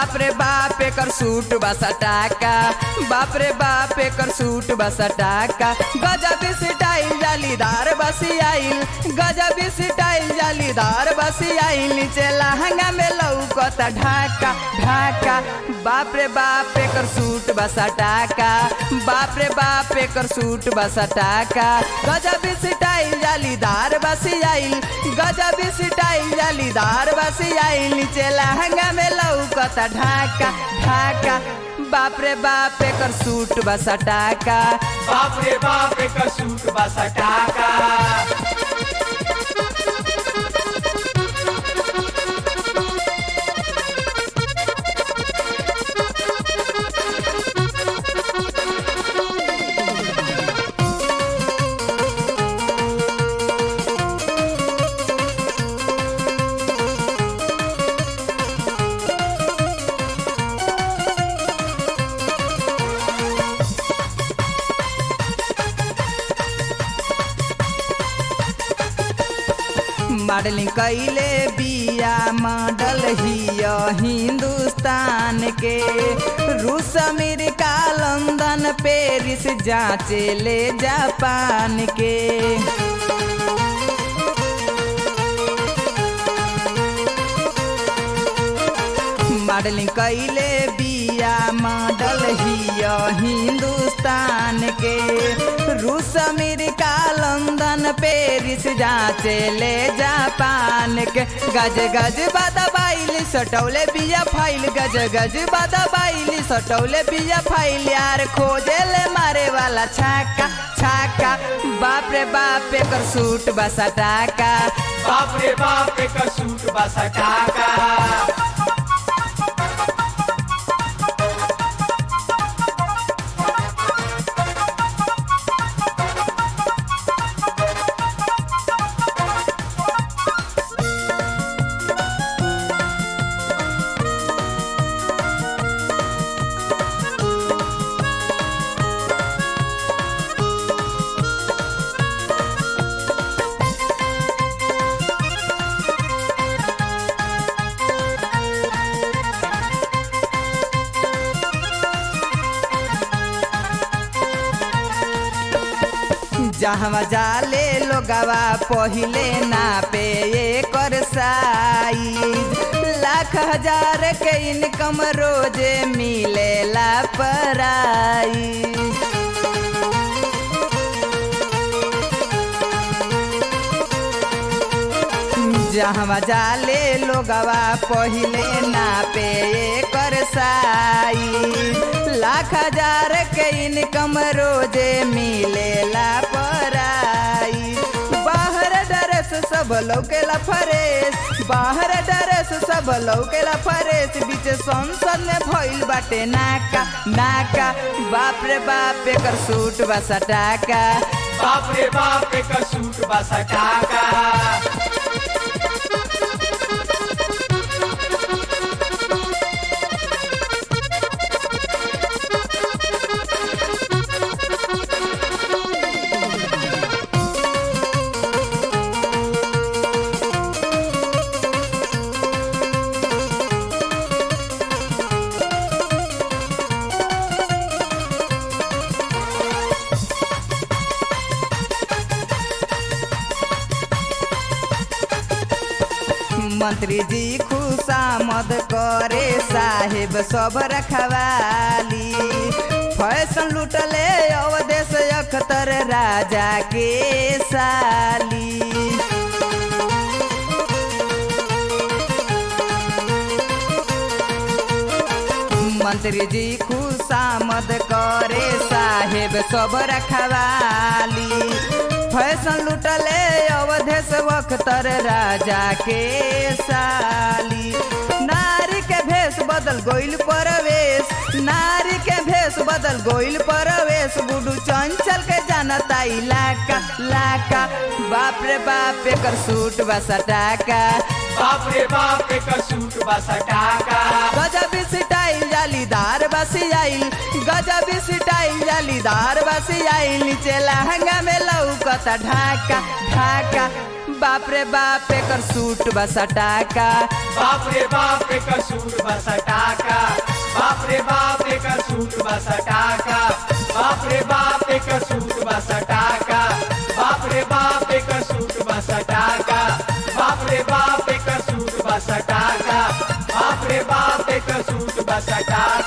बाप रे बाप एकर सूट बसा टाका बाप रे बाप एकर सूट बसा टाका गजब स्टाइल जालीदार बसी आइल गजब स्टाइल जालीदार बसी आइल नीचे लहंगा में लौकता ढाका ढाका बाप रे बाप एकर सूट बसा टाका बाप रे बाप एकर सूट बसा टाका गजब स्टाइल जालीदार बसी आइल गजब स्टाइल जालीदार बसी आइल नीचे लहंगा में लौकता ढाका ढाका बाप रे बाप एकर सूट बसा टाका बाप रे बाप एकर सूट बसा टाका मॉडलिंग कैले बिया मॉडल हिया हिंदुस्तान के रूस अमेरिका लंदन पेरिस जांचे ले जापान के मॉडलिंग कैले बिया मॉडल हिया हिंदुस्तान के रूस अमेरिका लंदन पेरिस जांचे ले जापान के गज गज बादा बाइल सटौले बिया फाइल गज गज बादा बाइल सटौले बिया फाइल यार खोजे ले मारे वाला छाका छाका बाप रे बाप एकर सूट बसा टाका बाप रे बाप एकर सूट बसा टाका जहवा जाले लोगवा पहिले ना पे एकर साइज लाख हजार के इनकम रोजे मिलेला पराई जहवा जाले लोगवा पहिले ना पे एकर साइज लाख हजार के इनकम रोजे मिलेला पराई बाहर ड्रेस सब लौकेला फरेस बाहर ड्रेस सब लौकेला फरेस बीच संसद में भइल बाटे नाका नाका बाप रे बाप एकर सूट बसा टाका बाप रे बाप एकर सूट बसा टाका मंत्री जी खुशामद करे साहेब सब रखवाली फैशन लुटले अवदेश अख्तर राजा के साली मंत्री जी खुशामद करे साहेब सब रखवाली फैशन लुटले अवधेश वख्तर राजा के साली नारी के भेष बदल गोइल परवेश नारी के भेष बदल गोइल परवेश गुडू चंचल के जानता इलाका लाका बाप रे बाप एकर सूट बसा टाका बाप रे बाप एकर सूट बसा टाका गजब स्टाइल जालीदार बसी आइल गजब स्टाइल जालीदार बसी आइल नीचे लहंगा में लौकता ढाका ढाका बाप रे बाप एकर सूट बा सटाका बाप रे बाप एकर सूट बस टाका बाप रे बाप एकर सूट बस टाका बाप रे बाप एकर सूट बस टाका बाप रे बाप एकर सूट बस टाका बाप रे बाप एकर सूट बस टाका बाप रे बाप एकर सूट बस टाका